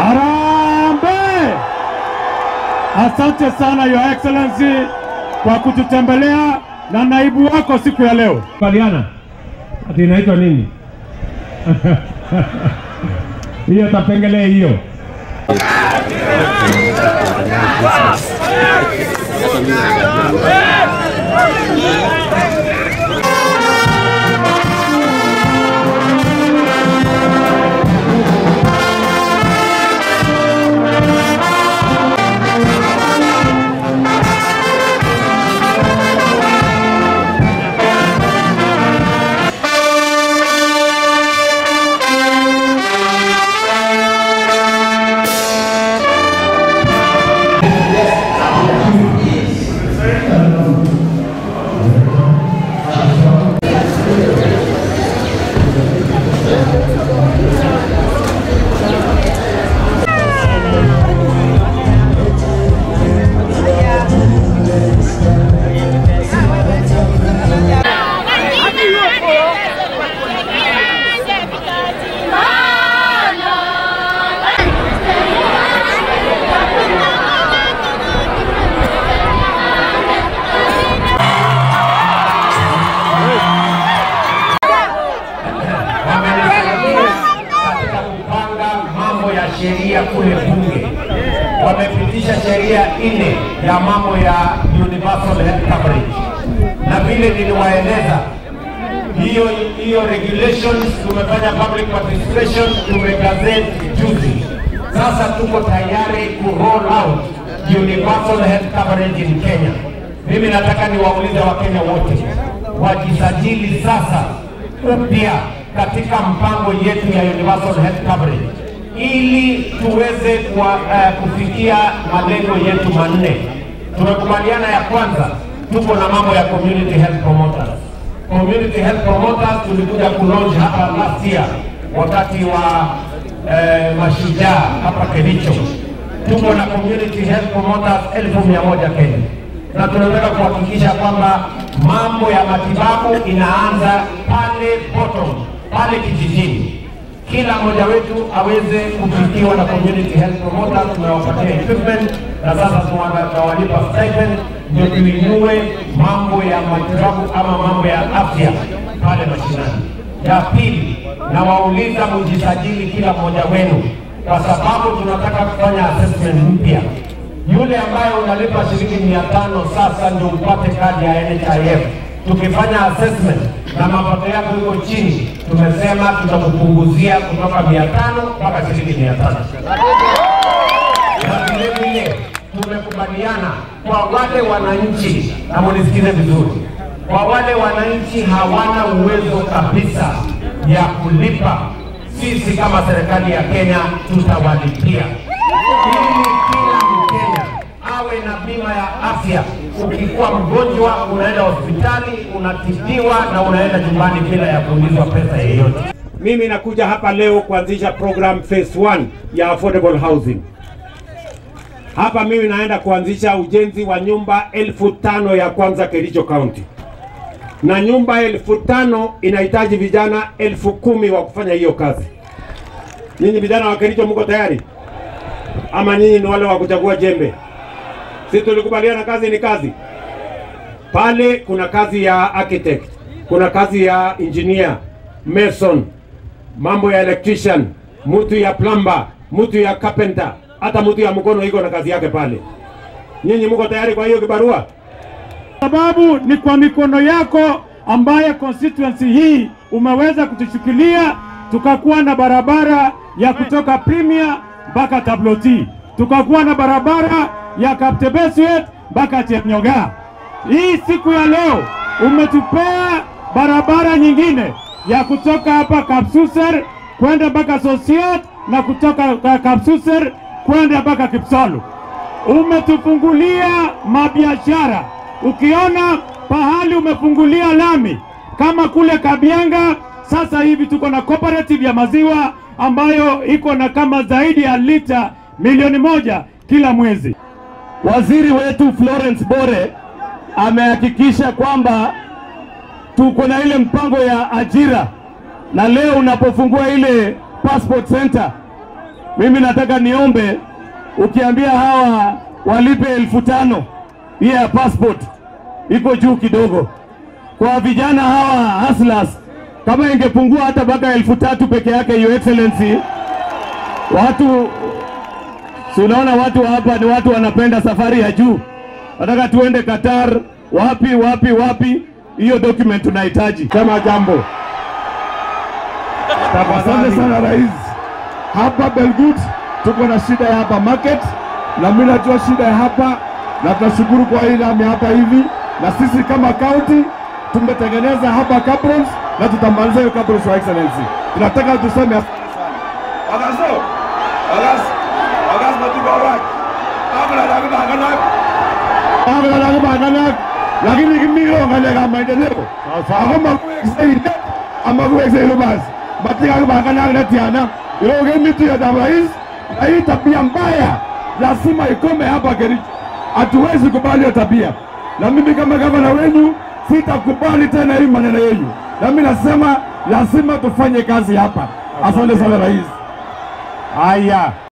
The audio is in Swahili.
Harambee! Asante sana Your Excellency kwa kututembelea na naibu wako siku ya leo. Kubaliana ati inaitwa nini? hiyo tapengelee hiyo. katika kupanga mambo ya sheria kule bunge. Wamepitisha sheria nne ya mambo ya universal health coverage, na vile niliwaeleza hiyo hiyo regulations, tumefanya public participation, tumegazette juzi. Sasa tuko tayari ku roll out universal health coverage in Kenya. Mimi nataka niwaulize Wakenya wote wajisajili sasa upya katika mpango yetu ya universal health coverage ili tuweze kwa, uh, kufikia malengo yetu manne. Tumekubaliana ya kwanza, tuko na mambo ya community health promoters. Community health promoters tulikuja kulaunch hapa last year wakati wa eh, mashujaa hapa Kericho. Tuko na community health promoters elfu mia moja Kenya na tunataka kuhakikisha kwamba mambo ya matibabu inaanza pale bottom, pale kijijini. Kila mmoja wetu aweze kufikiwa na community health promoter. Tumewapatia equipment na sasa tunawa- tunawalipa stipend, ndio tuinue mambo ya matibabu ama mambo ya afya pale mashinani. Ya pili, nawauliza mjisajili kila mmoja wenu, kwa sababu tunataka kufanya assessment mpya yule ambaye unalipa shilingi mia tano sasa ndio upate kadi ya NHIF. Tukifanya assessment na mapato yako iko chini, tumesema tutakupunguzia kutoka mia tano mpaka shilingi mia tano na vile vile tumekubaliana kwa wale wananchi, na munisikize vizuri, kwa wale wananchi hawana uwezo kabisa ya kulipa, sisi kama serikali ya Kenya tutawalipia ili kila Mkenya awe na bima ya afya. Ukikuwa mgonjwa, unaenda hospitali, unatibiwa na unaenda nyumbani bila ya kuulizwa pesa yeyote. Mimi nakuja hapa leo kuanzisha program phase 1 ya affordable housing. Hapa mimi naenda kuanzisha ujenzi wa nyumba elfu tano ya kwanza Kericho County, na nyumba elfu tano inahitaji vijana elfu kumi wa kufanya hiyo kazi. Nyinyi vijana wa Kericho mko tayari ama nyinyi ni wale wa kuchagua jembe? Si tulikubaliana kazi ni kazi. Pale kuna kazi ya architect, kuna kazi ya engineer, mason, mambo ya electrician, mtu ya plumber, mtu ya carpenter, hata mtu ya mkono iko na kazi yake pale. Nyinyi mko tayari kwa hiyo kibarua? sababu ni kwa mikono yako ambaye constituency hii umeweza kutushikilia, tukakuwa na barabara ya kutoka Premier mpaka Tabloti, tukakuwa na barabara ya Kaptebeswet mpaka Chepnyoga. Hii siku ya leo umetupea barabara nyingine ya kutoka hapa Kapsuser kwenda mpaka Sosiot na kutoka ka- Kapsuser kwenda mpaka Kipsolu umetufungulia mabiashara. Ukiona pahali umefungulia lami kama kule Kabianga, sasa hivi tuko na cooperative ya maziwa ambayo iko na kama zaidi ya lita milioni moja kila mwezi. Waziri wetu Florence Bore amehakikisha kwamba tuko na ile mpango ya ajira, na leo unapofungua ile passport center mimi nataka niombe, ukiambia hawa walipe elfu tano hiyo ya passport iko juu kidogo. Kwa vijana hawa hustlers, kama ingepungua hata mpaka elfu tatu peke yake, your excellency, watu si unaona watu hapa ni watu wanapenda safari ya juu, nataka tuende Qatar, wapi wapi wapi. Hiyo document tunahitaji. Sema jambo. Asante sana rais. Hapa Belgut tuko na shida ya hapa market, na mimi najua shida ya hapa, na tunashukuru kwa hii lami hapa hivi, na sisi kama county tumetengeneza hapa cabrons na tutamaliza hiyo cabrons, your excellency. Tunataka tuseme asante sana. Wagazo. Wagas. Wagas matibarak. Abla dagu baganak. Abla dagu baganak. Lakini kimiro ngalega maendeleo. Ako makuweksa ama kuweksa hilo basi. Matika baganak na tiana. Iroge mitu ya damu rais. Na hii tabia mbaya lazima ikome hapa Kericho. Hatuwezi kubali hiyo tabia, na mimi kama gavana wenu sitakubali tena hii maneno yenu, na mimi nasema lazima tufanye kazi hapa. Asante sana rais. Haya.